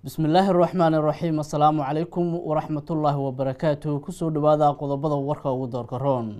bismi illaahi araxmaan iraxiim assalaamu calaykum waraxmatullaahi wabarakaatuh kusoo dhawaada qodobada warka ugu doorka roon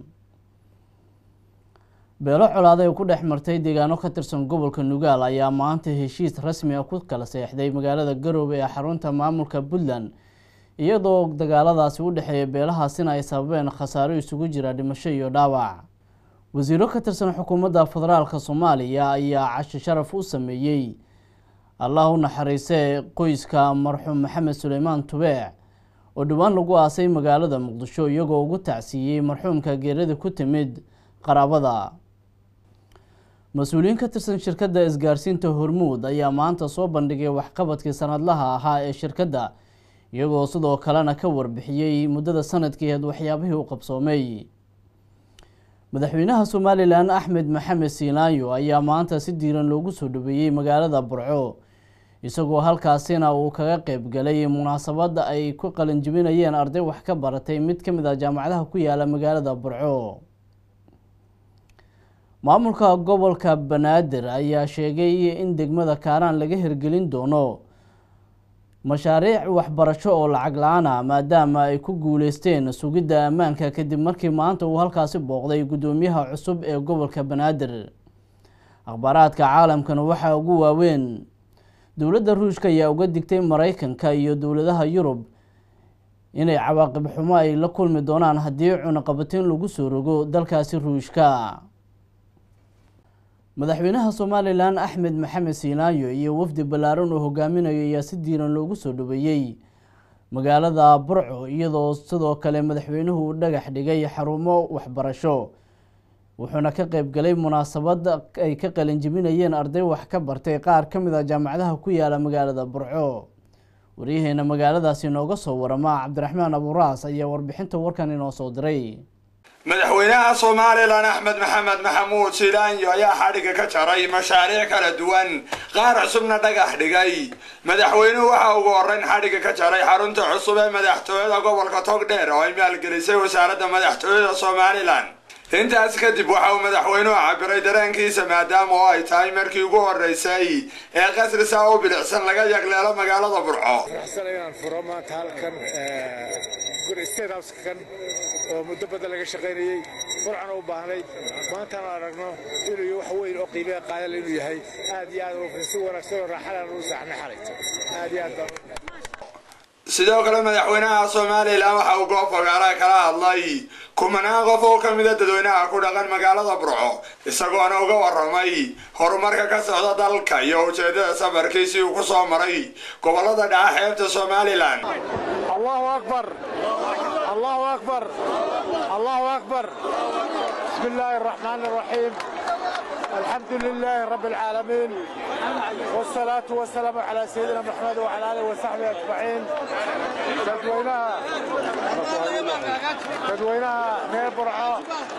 beelo colaaday ku dhex martay deegaano ka tirsan gobolka nugaal ayaa maanta heshiis rasmi ah ku kala seexday magaalada garoobe ee xarunta maamulka puntland iyadoo dagaaladaasi u dhexeeya beelahaasina ay sababeen khasaaro isugu jira dhimasho iyo dhaawac wasiiro ka tirsan xukuumadda federaalka soomaaliya ayaa cashi sharaf u sameeyey allah u naxariisee qoyska marxuum maxamed suleymaan tubeec oo dhowaan lagu aasay magaalada muqdisho iyagoo ugu tacsiiyey marxuumka geerada ku timid qaraabada mas-uuliyiin ka tirsan shirkadda isgaarsiinta hormuud ayaa maanta soo bandhigay waxqabadkii sanadlaha ahaa ee shirkadda iyagoo sidoo kalena ka warbixiyey muddada sanadkeed waxyaabihii u qabsoomay madaxweynaha somalilan axmed maxamed siinaayo ayaa maanta si diiran loogu soo dhaweeyey magaalada burco isagoo halkaasina uu kaga qeyb galay munaasabadda ay ku qalinjibinayeen arday wax ka baratay mid ka mid ah jaamacadaha ku yaala magaalada burco maamulka gobolka banaadir ayaa sheegay in degmada kaaraan laga hirgelin doono mashaariic waxbarasho oo lacag la-aan ah maadaama ay ku guuleysteen sugidda ammaanka kadib markii maanta uu halkaasi booqday guddoomiyaha cusub ee gobolka banaadir akhbaaraadka caalamkana waxaa ugu waaweyn dowladda ruushka ayaa uga digtay maraykanka iyo dowladaha yurub inay cawaaqib xumo ay la kulmi doonaan haddii cunaqabatiin lagu soo rogo dalkaasi ruushka madaxweynaha somalilan axmed maxamed siinaayo iyo wafdi ballaaran oo hogaaminayo ayaa si diiran loogu soo dhaweeyey magaalada burco iyadoo sidoo kale madaxweynuhu uu dhagax dhigay xarumo waxbarasho wuxuuna ka qeyb galay munaasabad ay ka qalinjibinayeen arday wax ka bartay qaar ka mid a jaamacadaha ku yaala magaalada burco waryaheena magaaladaasi inooga soo warama cabdiraxmaan aburaas ayaa warbixinta warkan inoo soo diray madaxweynaha somalilan axmed maxamed maxamuud silaanyo ayaa xadhigga ka jaray mashaariic kala duwan qaar cusubna dhagax dhigay madaxweynuhu waxa ugu horreyn xadhigga ka jaray xarunta cusub ee madaxtooyada gobolka togdheer oo ay maalgelisay wasaaradda madaxtooyada somalilan intaas kadib waxa uu madaxweynuhu cabiray dareenkiisa maadaama oo ay tahay markii ugu horreysay ee qasrisa u bilicsan laga yagleelo magaalada burco oo muddo badan laga shaqaynayey burcana u baahnayd maantana aragno inuu wax weyn oo qiimeha qaadal inuu yahay aad iyo aad si wanaagsan oo raaxalan u saxna xalayto aad iyo aad baan sidoo kale madaxweynaha somalilan waxa uu goob fagaara kala hadlay kumanaan qof oo ka mida dadweynaha ku dhaqan magaalada burco isagoona uga waramay horumarka ka socda dalka iyo ujeedada safarkiisii uu ku soo maray gobolada dhaca xeebta somalilan allahu akbar allahu akbar allahu akbar bismi illaahi araxmaan araxiim alxamdu lilaahi rabbi alcaalamiin wsalaatu wasalaamu calaa sayidina maxamed wacala aalihi wasaxbihi ajmaciin dadweynaha dadweynaha reer burco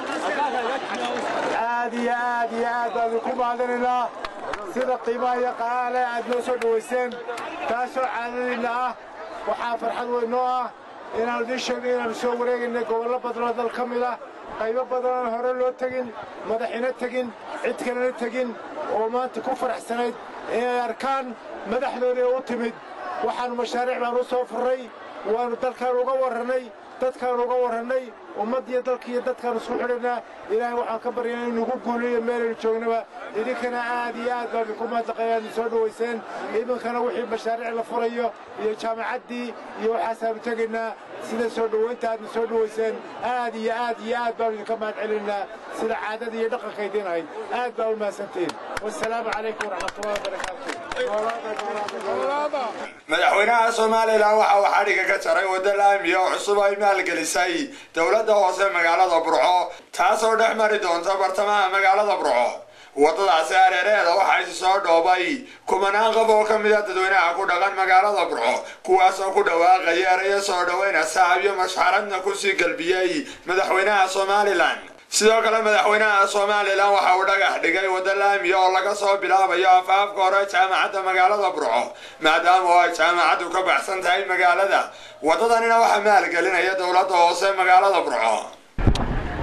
aad iyo aad iyo aad baan idinku mahadinaynaa sida qiimaha iyo qalaale aad noo soo dhowayseen taasoo caadadiinna ah waxaa farxad weyn noo ah inaanu idiin sheegnay inaanu soo wareegaynay gobollo badanoo dal ka mid ah qaybo badanaan hore loo tegin madaxina tegin cid kalena tegin oo maanta ku faraxsanayd inay arkaan madaxdoodii u timid waxaannu mashaariic baanu u soo furray waannu dalkaanu uga warrannay dadkaanu uga warrannay ummaddiyo dalkiiyo dadkaanu isku xidhanaa ilaahay waxaan ka baryaa inu nagu guuliyo meelaynu joognaba idinkana aad iyo aad baan idinku mahadnaqayaadna soo dhowayseen idinkana wixii mashaariic la furayo iyo jaamacaddii iyo waxaasaanu tegaynaa sida soo dhowaynta aadna soo dhowayseen aad iyo aad iyo aad baanu idinka mahad celinaynaa sida caadada iyo dhaqanka idiin ahayd aad baa u mahadsantihiin wasalaamu calaykum waraxmatullahi wabarakaatu madaxweynaha somalilan waxa uu xadhigga ka jaray waddo laamiya oo cusub ay maalgelisay dowladda hoose magaalada burco taasoo dhex mari doonta bartamaha magaalada burco waddadaasi hareereeda waxaa isi soo dhoobay kumanaan qof oo ka mid a dadweynaha ku dhaqan magaalada burco kuwaasoo ku dhawaaqaya erayo soo dhoweyna saxabiyo mashxaradna kusii galbiyey madaxweynaha somalilan sidoo kale madaxweynaha somalilan waxa uu dhagax dhigay waddo laamiya oo laga soo bilaabayo afaafka hore jaamacadda magaalada burco maadaama oo ay jaamacaddu ka baxsan tahay magaalada waddadanina waxaa maalgelinaya dowladda hoose magaalada burco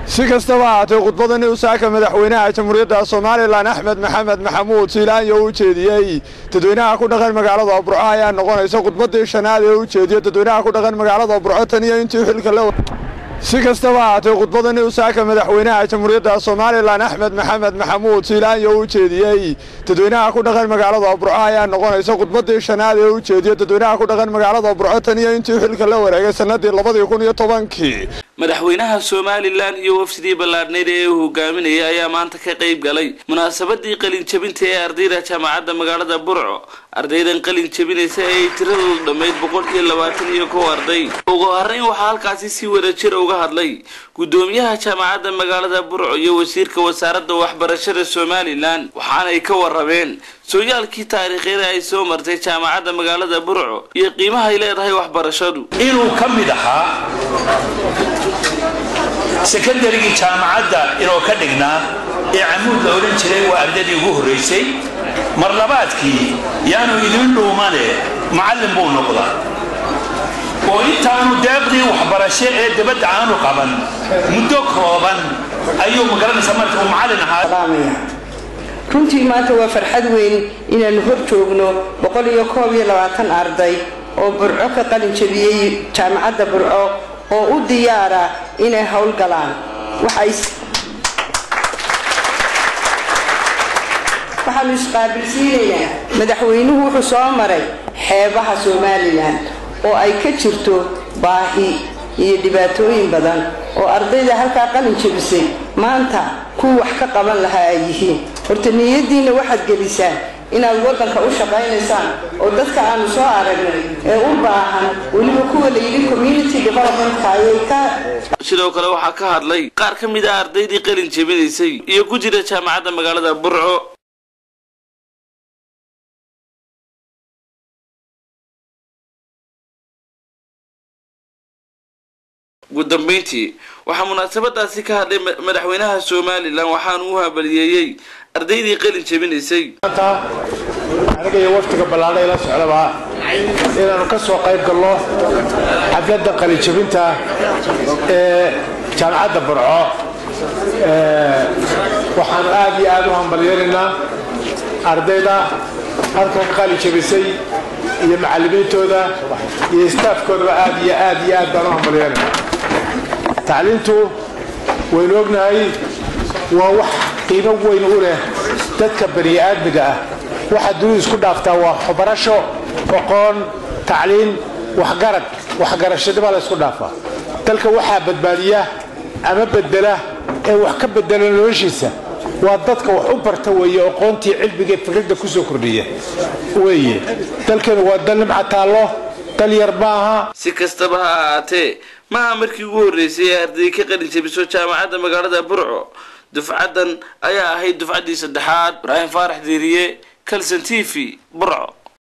si kastaba ahaatee khudbadani usaaka madaxweynaha jamhuuriyadda somalilan axmed maxamed maxamuud siilaanyo u jeediyey dadweynaha ku dhaqan magaalada burco ayaa noqonaysa khudbadii shanaad ee u jeediyo dadweynaha ku dhaqan magaalada burco tan iyo intii xilka la si kastaba ahaatee khudbadani usaaka madaxweynaha jamhuuriyadda somalilan axmed maxamed maxamuud siilaanyo u jeediyey dadweynaha ku dhaqan magaalada burco ayaa noqonaysa khudbadii shanaad ee u jeediyo dadweynaha ku dhaqan magaalada burco tan iyo intii xilka la wareegay sanadii labadii kun iyo tobankii madaxweynaha somalilan iyo wafdii ballaadhneyd ee uu hogaaminayay ayaa maanta ka qayb galay munaasabadii qalin jabinta ee ardayda jaamacadda magaalada burco ardaydan qalin jabinaysa ee ay tiradoodu dhammayd boqol iyo labaatan iyo kow arday ugu horreyn waxaa halkaasi si wada jira uga hadlay guddoomiyaha jaamacadda magaalada burco iyo wasiirka wasaaradda waxbarashada somalilan waxaanay ka warrameen sooyaalkii taariikhyada ay soo martay jaamacadda magaalada burco iyo qiimaha ay leedahay waxbarashadu inuu ka mid ahaa sekondarigii jaamacadda inoo ka dhignaa ee camuud la odhan jiray waa ardaydii ugu horraysay mar labaadkii yaanu idin dhuumane macallin buu noqdaa oo intaanu deeqdii waxbarasho ee dabadda aanu qaban muddo kooban ayuu magaranaysa marka uu macallin ahaa runtii maanta waa farxad weyn inaannu hor joogno boqol iyo koob iyo labaatan arday oo burco ka qalin jabiyey jaamacadda burco oo u diyaara inay howlgalaan waxaanu isqaabilsiinaynaa madaxweynuhu wuxuu soo maray xeebaha somalilan oo ay ka jirto baahi iyo dhibaatooyin badan oo ardayda halkaa qalin jabisay maanta kuwa wax ka qaban lahaa ay yihiin horta niyadiinna waxaad gelisaan inaad waddanka u shaqaynaysaan oo dadka aanu soo aragnay ee u baahan weliba kuwa la yidhi community developmentka ayay ka sidoo kale waxaa ka hadlay qaar ka mid ah ardaydii qalin jebinaysay iyo ku jira jaamacadda magaalada burco ugu dambeyntii waxaa munaasabadaasi ka hadlay madaxweynaha somalilan waxaanu u habaliyeeyey ardaydii qalin jebinaysay aniga iyo waftiga ballaadha ila socdaba inaannu ka soo qayb galno xafladda qalinjabinta ee jaamacadda burco waxaanu aad iyo aad u hambalyeelaynaa ardayda halkan ka qalin jabisay iyo macallimiintooda iyo istaafkoodaba aad iyo aad iyo aad baan u hambalyeelaynaa tacliintu waynu ognahay waa wax qiimo weyn u leh dadka bani aadmiga ah waxaa dunidu isku dhaaftaa waa waxbarasho aqoon tacliin waxgarad waxgarashadibaa la isku dhaafaa dalka waxaa badbaadiya ama bedela ee wax ka bedela noloshiisa waa dadka wax u barta weeye aqoontii cilmigae fikradda ku soo kordhiya weeye dalkeenu waa dal nimca taallo dal yar maaha si kastaba ha ahaatee maaha markii ugu horreysay ee arday ka qalin jabiso jaamacadda magaalada burco dufcaddan ayaa ahayd dufcaddii saddexaad ibraahim faarax diiriye kalson t v burco